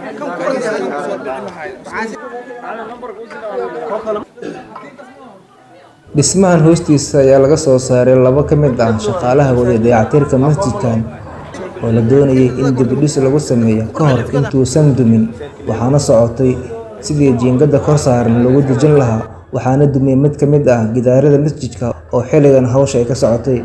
dhismahan hoostiisa ayaa laga soo saaray labo ka mid ah shaqaalaha waday dayactirka masjidkan oo la doonayay in dibidhis lagu sameeyo ka hor intuusan dumin waxaana socotay sidii jiingada kor saaran lagu dejin lahaa waxaana dumiyey mid ka mid ah gidaarada masjidka oo xilligan hawsha ay ka socotay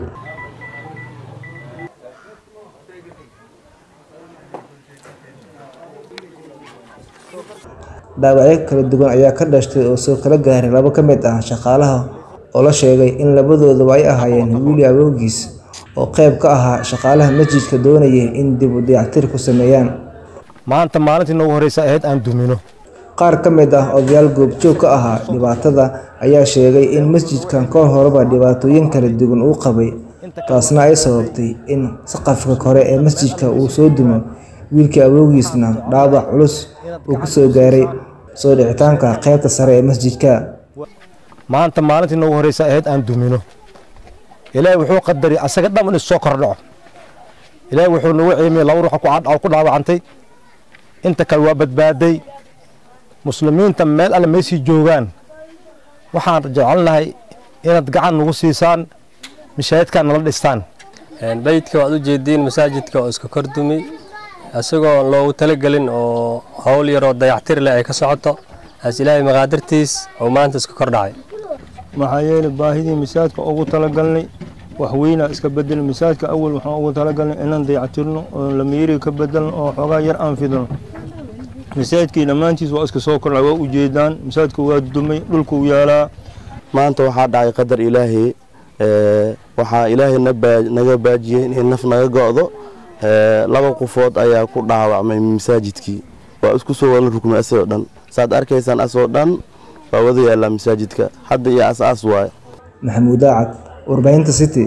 dhaawacyo kala duwan ayaa ka dhashtay oo soo kala gaaray labo ka mid ah shaqaalaha oo la sheegay in labadooduba ay ahaayeen wiili awowgiis oo qayb ka ahaa shaqaalaha masjidka doonayay in dib u dayactir ku sameeyaan maanta maalintii noogu horeysa ahayd aan dumino qaar ka mid ah odayaal goobjoog ka ahaa dhibaatada ayaa sheegay in masjidkan ka horeba dhibaatooyin kala duwan uu qabay taasna ay sababtay in saqafka kore ee masjidka uu soo dumo wiilkii awowgiisna dhaawac culus uu ku soo gaaray soo dhicitaanka qaybta sare ee masjidka maanta maalintii noogu horeysa ahayd aan dumino ilaahay wuxuu qadaray asaga dham in soo kordhaco ilaahay wuxuu nagu ciimiyey laba ruux ku dhaawacantay inta kale waa badbaaday muslimiinta meel alle meysii joogaan waxaan jecelnahay inaad gacan nagu siisaan mashaahidkaan nala dhistaan dhaydka waad u jeediin masaajidka oo iska kordumi isagoo loogu talagelin oo howl yaroo dayactir leh ay ka socoto as ilaahay maqaadirtiis oo maanta iska kordhacay maxaa yeelay baahidii masaajidka ugu talagalnay wax weynaa iska bedelin masaajidka awal waxaan ugu talagalnay inaan dayactirno oo lamiiriga ka bedelno oo xoogaa yar aan fidno masaajidkii dhammaantiis waa iska soo kordhay waa ujeedaan masaajidka waa dumay dhulkuu yaalaa maanta waxaa dhacay qadar ilaahay waxaa ilaahay naga baajiyey inay naf naga go'do laba qofood ayaa ku dhaawacmay masaajidkii waa isku soo wala rukmay asagoo dhan saad arkaysaan asoo dhan waa wada yaallaa masaajidka hadda iyo as-aas waaye maxamuud daacad warbaahinta city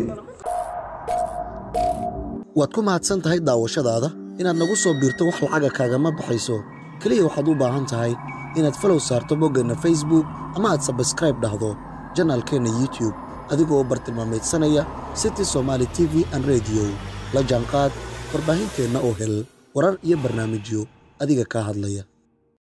waad ku mahadsan tahay daawashadaada inaad nagu soo biirto wax lacaga kaagama baxayso keliya waxaad u baahan tahay inaad falow saarto boggeenna facebook ama aad sabskraib dhahdo janaalkeenna youtube adigoo bartilmaameedsanaya city somaali t v an rediyo la jaanqaad warbaahinteenna oo hel warar iyo barnaamijyo adiga kaa hadlaya